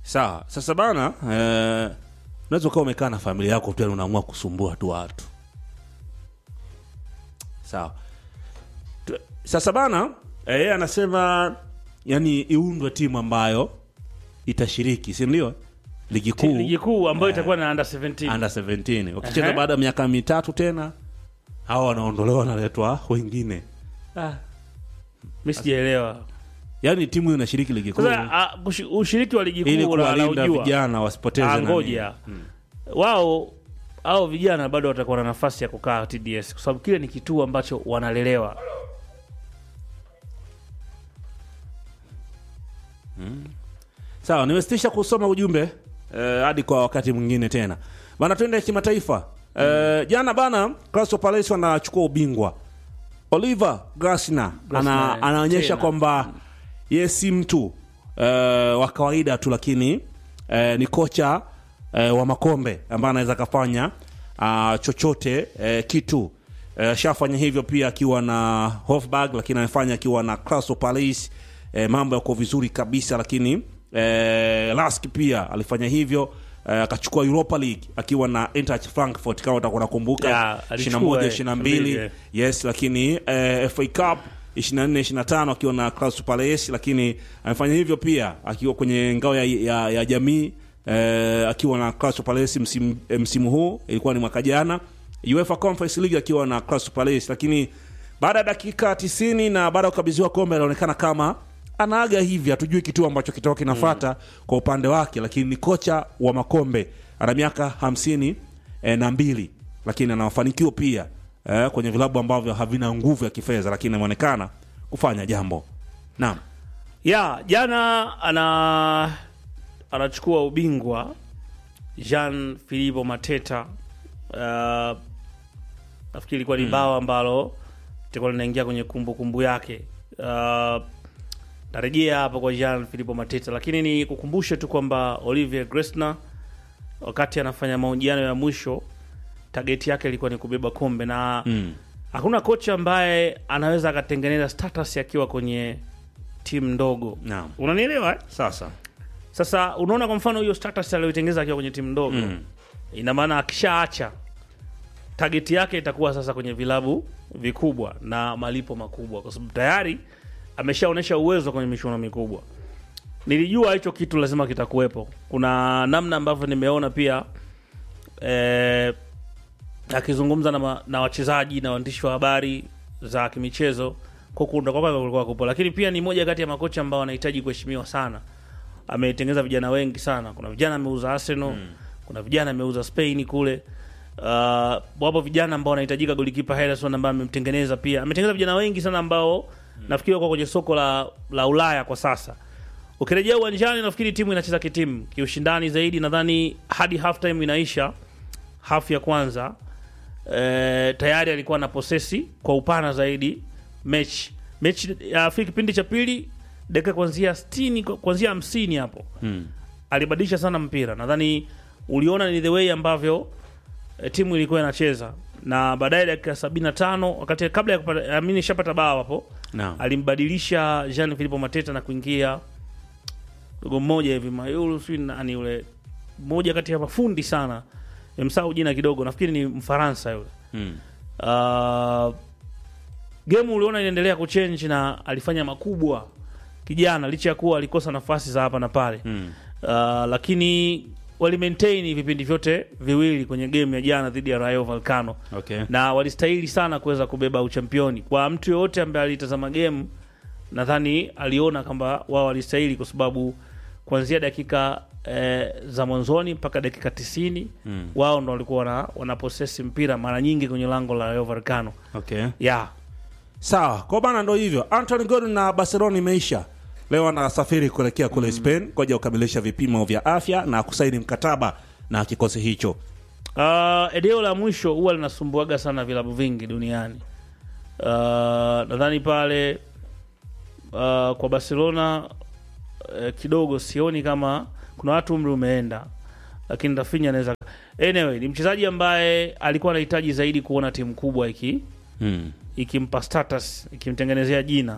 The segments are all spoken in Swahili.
sawa sasa bana eh, unaweza ukawa umekaa na familia yako tu yani unaamua kusumbua tu watu sawa Tu- sasa bana eh, yeye anasema yani iundwe timu ambayo itashiriki si ndio ligi kuu ligi kuu ambayo itakuwa na under 17 under 17 wakicheza Ehe. baada ya miaka mitatu tena hawa wanaondolewa wanaletwa wengine ah. mi sijaelewa yaani timu hiyo inashiriki ligi kuu sasa ah, ushi- ushiriki wa ligi ili kuu la- kuwalinda laujua vijana wasipoteze Ah, nani. ngoja wao au vijana bado watakuwa na nafasi ya kukaa TDS kwa sababu kile ni kituo ambacho wanalelewa sawa nimesitisha kusoma ujumbe eh, hadi kwa wakati mwingine tena bana twende kimataifa eh, jana bana Crystal Palace wanachukua ubingwa Oliver Glasner ana, Glasner, anaonyesha tena. kwamba ye si mtu eh, wa kawaida tu lakini eh, ni kocha eh, wa makombe ambaye anaweza akafanya ah, chochote eh, kitu eh, shafanya hivyo pia akiwa na Hofburg lakini amefanya akiwa na Crystal Palace eh, mambo yako vizuri kabisa lakini eh, Lask pia alifanya hivyo eh, akachukua Europa League akiwa na Eintracht Frankfurt kama utakuwa unakumbuka Ya, alichukua, 21 eh, 22 mbili, yes lakini eh, FA Cup 24 25 akiwa na Crystal Palace lakini amefanya hivyo pia akiwa kwenye ngao ya, ya, ya jamii eh, akiwa na Crystal Palace msimu, eh, msimu huu ilikuwa ni mwaka jana UEFA Conference League akiwa na Crystal Palace lakini baada ya dakika 90 na baada ya kukabidhiwa kombe anaonekana kama anaaga hivi hatujui kitu ambacho kitakuwa kinafata kwa upande wake lakini ni kocha wa makombe ana miaka hamsini eh, na mbili lakini ana mafanikio pia eh, kwenye vilabu ambavyo havina nguvu ya kifedha lakini ameonekana kufanya jambo naam ya jana ana anachukua ubingwa Jean Philippe Mateta. Uh, nafikiri ilikuwa ni bao ambalo litakuwa linaingia kwenye kumbukumbu kumbu yake. Uh, tarejea hapa kwa Jean Philippe Mateta, lakini ni kukumbushe tu kwamba Olivier Gresner wakati anafanya mahojiano ya mwisho target yake ilikuwa ni kubeba kombe na mm. hakuna kocha ambaye anaweza akatengeneza status akiwa kwenye timu ndogo naam unanielewa eh? sasa sasa unaona kwa mfano hiyo status aliyoitengeneza akiwa kwenye timu ndogo Mm. ina maana akishaacha tageti yake itakuwa sasa kwenye vilabu vikubwa na malipo makubwa kwa sababu tayari ameshaonyesha uwezo kwenye michuano mikubwa nilijua hicho kitu lazima kitakuwepo kuna namna ambavyo nimeona pia eh, akizungumza na, ma- na wachezaji na waandishi wa habari za kimichezo kukunda kwake kulikuwa kupo lakini pia ni moja kati ya makocha ambao wanahitaji kuheshimiwa sana ametengeneza vijana wengi sana kuna vijana ameuza arsenal mm. kuna vijana ameuza spain kule uh, wapo vijana ambao wanahitajika golikipa Henderson ambaye amemtengeneza pia ametengeneza vijana wengi sana ambao mm. nafikiri wako kwenye soko la, la ulaya kwa sasa ukirejea uwanjani nafikiri timu inacheza kitimu kiushindani zaidi nadhani hadi half time inaisha half ya kwanza e, tayari alikuwa na posesi kwa upana zaidi mechi mechi ya kipindi cha pili dakika kuanzia 60 kuanzia 50 hapo mm. alibadilisha sana mpira nadhani uliona ni the way ambavyo e, timu ilikuwa inacheza na baadaye dakika 75 wakati kabla ya kupata amini shapata bao hapo naam alimbadilisha Jean Philippe Mateta na kuingia dogo mmoja hivi Mayulu sijui nani yule mmoja kati ya mafundi sana nimsahau jina kidogo nafikiri ni Mfaransa yule mm. uh, game uliona inaendelea kuchange na alifanya makubwa kijana licha ya kuwa alikosa nafasi za hapa na pale Mm. uh, lakini wali maintain vipindi vyote viwili kwenye game ya jana dhidi ya Rayo Vallecano okay na walistahili sana kuweza kubeba uchampioni kwa mtu yoyote ambaye alitazama game nadhani aliona kwamba wao walistahili kwa sababu kuanzia dakika eh, za mwanzoni mpaka dakika tisini mm. wao ndo walikuwa wana, wanaposesi mpira mara nyingi kwenye lango la Rayo Vallecano okay yeah. sawa kwa bana ndo hivyo Anthony Gordon na Barcelona imeisha leo anasafiri kuelekea kule Spain kwaja kukamilisha vipimo vya afya na kusaini mkataba na kikosi hicho Uh, eneo la mwisho huwa linasumbuaga sana vilabu vingi duniani. Uh, nadhani pale uh, kwa Barcelona uh, kidogo sioni kama kuna watu umri umeenda, lakini Rafinha anaweza. Anyway, ni mchezaji ambaye alikuwa anahitaji zaidi kuona timu kubwa iki mm. ikimpa status ikimtengenezea jina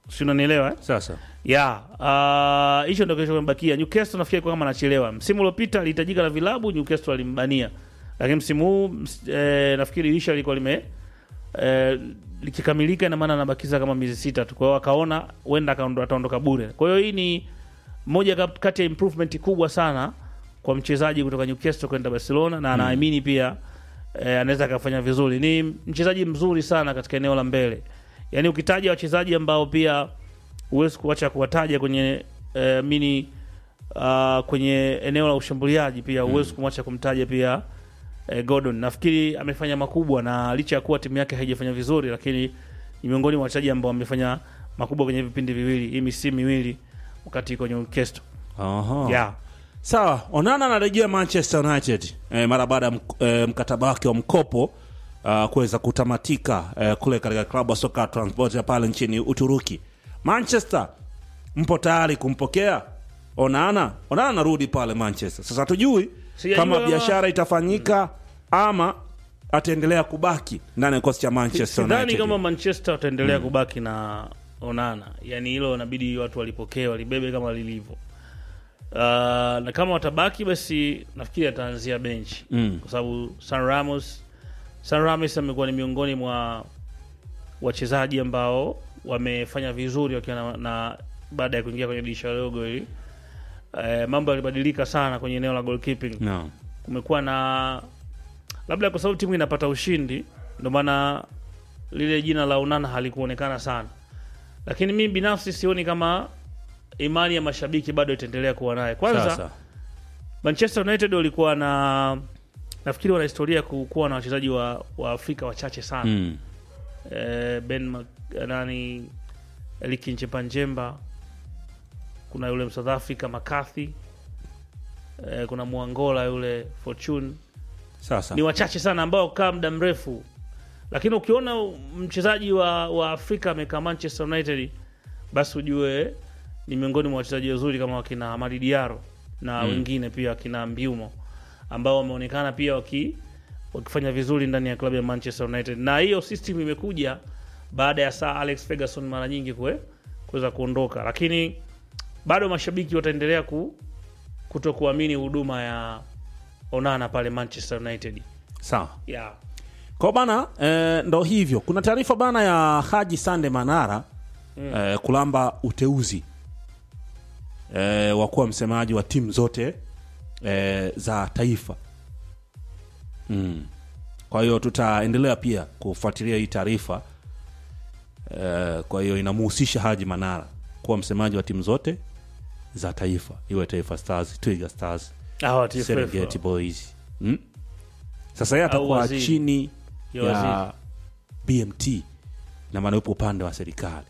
si unanielewa eh? Sasa ya ah, hicho ndio kilicho kimebakia. Newcastle nafikiri kwa kama anachelewa. Msimu uliopita alihitajika na vilabu, Newcastle alimbania, lakini msimu huu ms- eh, nafikiri dirisha liko lime eh, likikamilika, ina maana anabakiza kama miezi sita tu. Kwa hiyo akaona huenda akaondo- ataondoka bure. Kwa hiyo hii ni moja kap- kati ya improvement kubwa sana kwa mchezaji kutoka Newcastle kwenda Barcelona, na anaamini pia eh, anaweza akafanya vizuri. Ni mchezaji mzuri sana katika eneo la mbele, yaani ukitaja wachezaji ambao pia huwezi kuacha kuwataja kwenye eh, mini uh, kwenye eneo la ushambuliaji pia huwezi kumwacha kumtaja pia eh, Gordon. Nafikiri amefanya makubwa, na licha ya kuwa timu yake haijafanya vizuri, lakini ni miongoni mwa wachezaji ambao wamefanya makubwa kwenye vipindi viwili, hii misimu miwili wakati kwenye Newcastle. Aha. Yeah. Sawa, Onana anarejea Manchester United eh, mara baada ya mk- eh, mkataba wake wa mkopo uh, kuweza kutamatika eh, kule katika klabu ya soka ya Transport ya pale nchini Uturuki. Manchester mpo tayari kumpokea Onana? Onana anarudi pale Manchester. Sasa hatujui Sijajua kama kama- biashara itafanyika ama ataendelea kubaki ndani ya kikosi cha Manchester Sidhani United. kama Manchester wataendelea kubaki na Onana, yani hilo inabidi watu walipokee, walibebe kama lilivyo. Uh, na kama watabaki basi nafikiri ataanzia benchi Mm. kwa sababu San Ramos San Ramos amekuwa ni miongoni mwa wachezaji ambao wamefanya vizuri wakiwa na, na baada ya kuingia kwenye dirisha dogo hili eh, mambo yalibadilika sana kwenye eneo la goalkeeping No. kumekuwa na labda kwa sababu timu inapata ushindi ndio maana lile jina la Onana halikuonekana sana, lakini mimi binafsi sioni kama imani ya mashabiki bado itaendelea kuwa naye. Kwanza Sasa. Manchester United walikuwa na nafikiri wana historia ya kuwa na wachezaji wa, wa Afrika wachache sana Mm. eh, Ben Mac, nani Eliki Nchepanjemba, kuna yule South Africa McCarthy eh, kuna Mwangola yule Fortune Sasa. ni wachache sana ambao kaa muda mrefu, lakini ukiona mchezaji wa, wa Afrika amekaa Manchester United, basi ujue ni miongoni mwa wachezaji wazuri kama wakina Amadi Diaro na Mm. wengine pia wakina Mbiumo ambao wameonekana pia waki, wakifanya vizuri ndani ya klabu ya Manchester United, na hiyo system imekuja baada ya Sir Alex Ferguson mara nyingi kue kuweza kuondoka, lakini bado mashabiki wataendelea ku, kuto kuamini huduma ya Onana pale Manchester United. Sawa. Yeah. Kwa bana eh, ndo hivyo. Kuna taarifa bana ya Haji Sande Manara eh, kulamba uteuzi eh, wa kuwa msemaji wa timu zote eh, za taifa mm. Kwa hiyo tutaendelea pia kufuatilia hii taarifa eh, kwa hiyo inamuhusisha Haji Manara kuwa msemaji wa timu zote za taifa, iwe Taifa Stars, Twiga Stars, Hawa TFF. Serengeti Boys mm? Sasa yeye Au atakuwa waziri. chini Ya ya waziri. BMT na maana yupo upande wa serikali.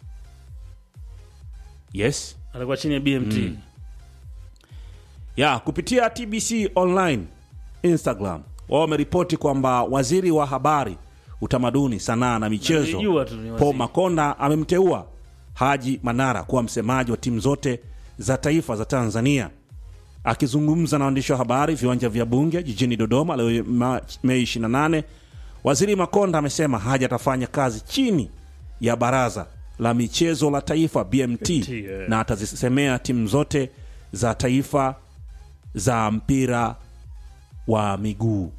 Yes Atakuwa chini ya BMT. Mm. ya kupitia TBC online Instagram wao wameripoti kwamba waziri wa habari, utamaduni, sanaa na michezo Nilijua tu ni waziri. Paul Makonda amemteua Haji Manara kuwa msemaji wa timu zote za taifa za Tanzania. Akizungumza na waandishi wa habari viwanja vya Bunge jijini Dodoma leo Ma- Mei 28, waziri Makonda amesema Haji atafanya kazi chini ya baraza la michezo la taifa BMT, yeah. na atazisemea timu zote za taifa za mpira wa miguu.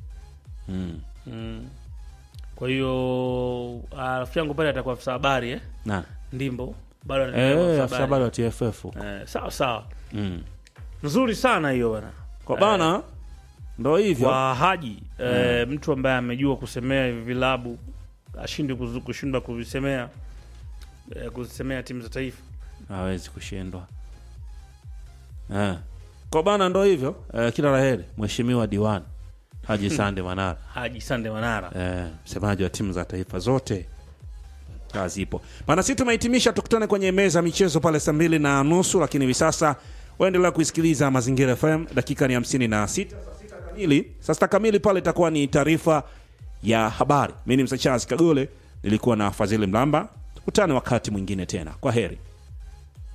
Kwa hiyo ah, rafiki yangu pale atakuwa afisa habari eh? Na Ndimbo bado anaendelea kuwa eh, afisa afisa habari. habari wa TFF Eh, sawa sawa, mm. nzuri sana hiyo bana kwa bana, ndo hivyo kwa Haji eh, mtu ambaye amejua kusemea hivi vilabu ashindwe kuzu- kushindwa kuvisemea eh, kuzisemea timu za taifa. hawezi kushindwa eh. Kwa bana, ndo hivyo eh, kila laheri mheshimiwa diwani Haji Sande Manara Haji Sande Manara eh, msemaji wa timu za taifa zote kazi ipo bana. Sisi tumehitimisha, tukutane kwenye meza ya michezo pale saa mbili na nusu, lakini hivi sasa waendelea kuisikiliza Mazingira FM. Dakika ni hamsini na sita saa sita kamili, saa sita kamili pale itakuwa ni taarifa ya habari. Mi ni Msa Charles Kagole, nilikuwa na Fadhili Mlamba. Tukutane wakati mwingine tena, kwa heri.